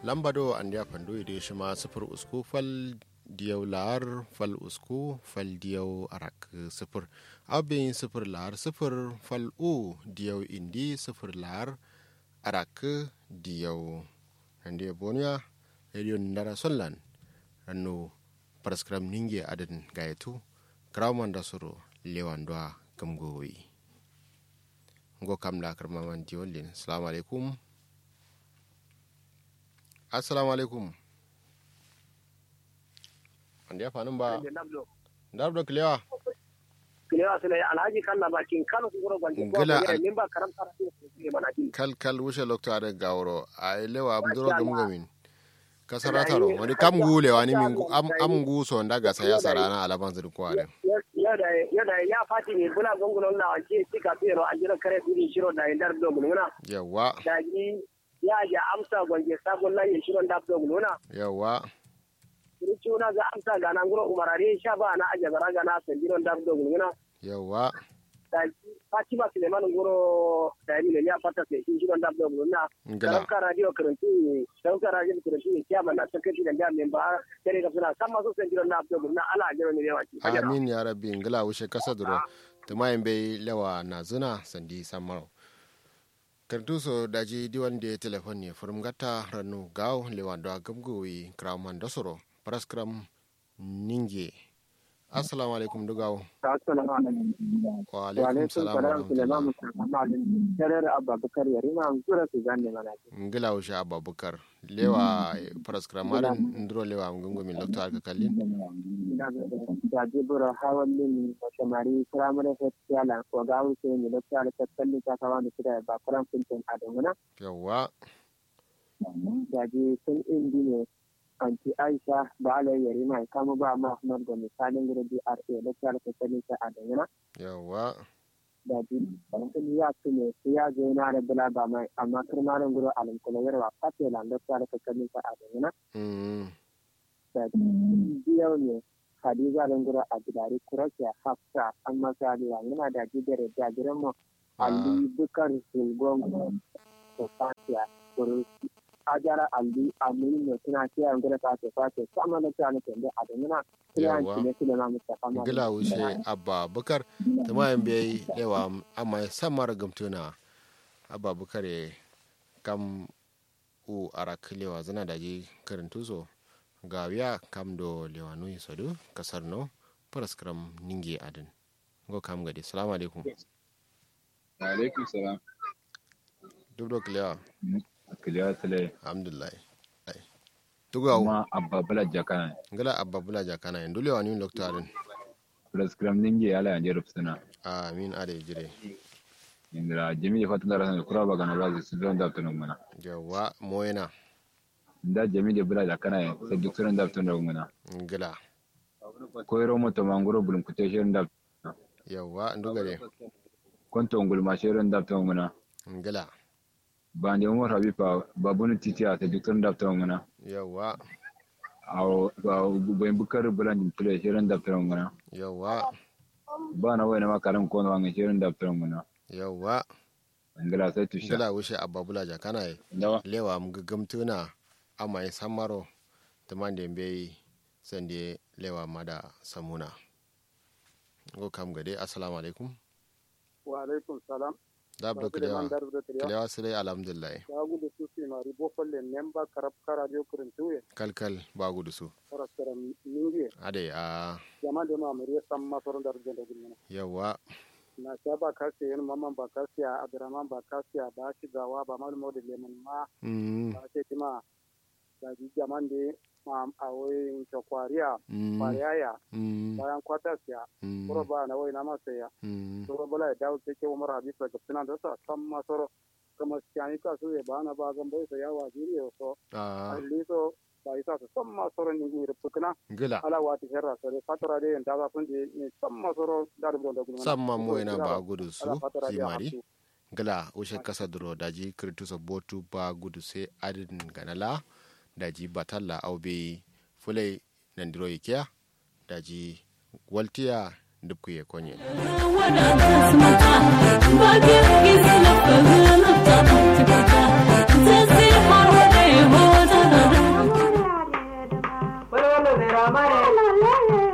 lambado an dia pandu ide shima sifir usku fal diyau lar fal usku fal diyau arak sifir abin sifir lar sifir fal u diyau indi sifir lar arak diyau ande bonya radio ndara sonlan rannu paraskram ninge adadin gayatu krawman da suru lewandwa gamgowi ngo kamla karmaman diwolin assalamu alaikum assalamu alaikum andi afanin ba dabdo kilewa kilewa sule alhaji kalla bakin kano su goro gwanji ko Ngila ko al- min ba karam tara su ne mana ji kal kal wuce lokta da gawro a lewa amduro gamgamin kasarataro wani kam gulewa ni min gu- am am guso ndaga saya sarana alaban zuru kware yada yada ya fati ne bula gongono na wanci sika pero a jira kare duri shiro da indar do guluna yawa da ji ya ja amsa gwanji sabon layin shiro da do guluna yawa Kiriciuna za amsa ga nan guro umarare sha ba na aje gara ga na sanjiro da do guluna yawa da ji Fatima Suleiman guro da ni ne ya fata sai shiro da do guluna ngala Dauka radio karantu ne, dauka radio karantu ne, kiyama na sakati da jami'in ba, kare ka suna san masu san jiran na abu na ala a jiran ne yawa ce. amin ya rabbi ngala wuce kasa duro tumayin bai lewa na zuna sandi samaro kartuso daji diwan de telefon ne furum gata ranu gaw lewa do gamgowi kraman dosoro paraskram ninge assalamu alaikum dugaw Assalamu alaikum. wa Wa alaikum alaikum salam wa salam Suleiman rahmatullah Musa Kamalin. Tarar Abba Bakar Yarima zura su zanne mana ce. ngila wuce ababukar lewa paraskram marin nduro lewa ngungumin lokta ka kallin Ina da jibura hawan lini da samari firamare festiyalan wa ga wuce ne da tsara tattalin ta kawo da shida ba kuran fintin a dangana. yawa Da ji sun indi ne anti Aisha ba ala Yarima kama ba Mahmud da misalin gurin DRA da tsara tattalin ta a dangana. yawa da ji bankin ya su ne su ya zo na da bula ba mai amma kirmanin guro alin kula yarwa fate lando ta da kakkanin sa a dangana mm da biyau ne hadiza da guro a gidari kurasya hafsa an masa da yana da jidare da jiran mu ali bukar sulgon ko fatiya guro ajara ali amin ne suna kiyaye guro ta ce fate sama da ta ne kende a dangana Yawwa. kiyaye ne su da na mustafa ma ngila wuce abba bukar tumayin bai lewa amma samar gamtuna abba bukar ya kam u arak lewa zana daji karin tuzo ga wiya kam do lewa nui sodu kasar no paraskram ninge adin go kam gadi salamu alaikum alaikum salam duk do kilewa kiliya tale alhamdulillah ai tugaw kuma abba bala jakana ngila abba bula jakana en dulewa ni lokta adin prescribe ninge ala yanje rufsuna amin ade jire indira jimi da fatan darasan kura ba gana ba su don da tunun mana yawa moyena da jimi da bala jakana ya sai duk sunan da tunun mana ngila koyro mo to mangoro bulum kute shirin da yawa ndugare konto ngul ma shirin da tunun mana ngila ba ne umar habiba babun titi a ta duk sunan da tunun mana yawa aw ba bayin bukar bulan tule shirin da tunun mana yawa ba na wayna makaran kono wanga shirin da tunun mana yawa ngala sai tusha ngila wuce ababula jakana ye dawa lewa mga gamtuna ama ye samaro tamande mbe sande lewa mada samuna ngo kam gade assalamu alaikum wa alaikum salam dabdo kilewa kilewa sile alhamdulillah ya gudu su fi mari bofalle memba karab kara dio kurintuye kalkal bagudu su paraskara mingi ade a jama de ma mari samma soron dar jende gulmana yawa na ta ba kasi yin mamman ba kasi a abdurrahman ba kasi a ba shi gawa ba mal modi lemon ma mm ba ce tima da ji jaman de ma a wai to kwariya mm kwariya mm bayan kwata siya mm kuro ba na wai na ma sai ya mm soro bala ya dawo sai ke umar habib daga suna da sa samma soro kama siyani ka su ya ba na ba gan bai sa ya wa jiri so a alli so ba isa su samma soro ni ni rubukuna ngila ala wati herra sore fatara de en daga funde ni samma soro dar do da gulmana samma moyena bagudu su ala fatara de himari hafsu gala ushe kasa duro daji kirtusa botu ba gudu se adin ganala daji batalla au be fulai nan diro ikea daji waltiya dubkuye konye Thank you. Ramare